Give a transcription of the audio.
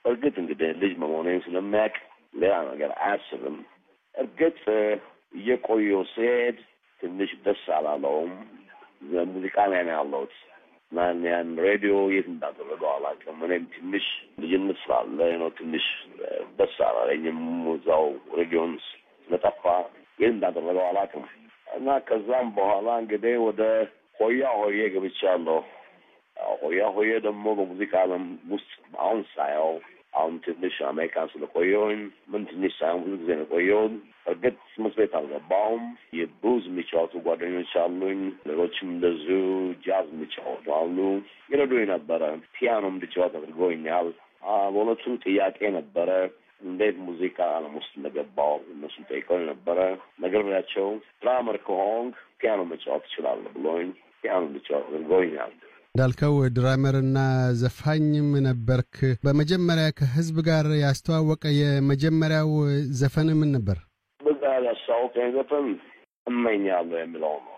እርግጥ እንግዲህ ልጅ መሆኔን ስለሚያውቅ ሌላ ነገር አያስብም። እርግጥ እየቆየሁ ስሄድ ትንሽ ደስ አላለውም። ሙዚቃ ላይ ነው ያለሁት እና ያን ሬዲዮ የት እንዳደረገው አላውቅም። እኔም ትንሽ ልጅነት ስላለ ነው ትንሽ ደስ አላለኝም። እዛው ሬዲዮን ስለጠፋ የት እንዳደረገው አላውቅም እና ከዛም በኋላ እንግዲህ ወደ ሆያ ሆዬ ገብቻለሁ። ሆያ ሆዬ ደግሞ በሙዚቃ ዓለም ውስጥ አሁን ሳየው አሁን ትንሽ አሜሪካን ስለቆየሁኝ ምን ትንሽ ሳይሆን ብዙ ጊዜ ነው የቆየሁት። እርግጥ ትምህርት ቤት አልገባሁም። የብሉዝ የሚጫወቱ ጓደኞች አሉኝ። ሌሎችም እንደዚሁ ጃዝ የሚጫወቱ አሉ። ይረዱኝ ነበረ። ፒያኖ እንድጫወት አድርገውኛል። በእውነቱ ጥያቄ ነበረ እንዴት ሙዚቃ ዓለም ውስጥ እንደገባው እነሱ ጠይቀው ነበረ። ነገር ብላቸው ድራመር ከሆንክ ፒያኖ መጫወት ትችላለህ ብሎኝ ፒያኖ እንድጫወት አድርገውኛል። እንዳልከው ድራመርና ዘፋኝም ነበርክ። በመጀመሪያ ከህዝብ ጋር ያስተዋወቀ የመጀመሪያው ዘፈን ምን ነበር? በዛ ያስተዋወቀኝ ዘፈን እመኛለሁ የሚለው ነው።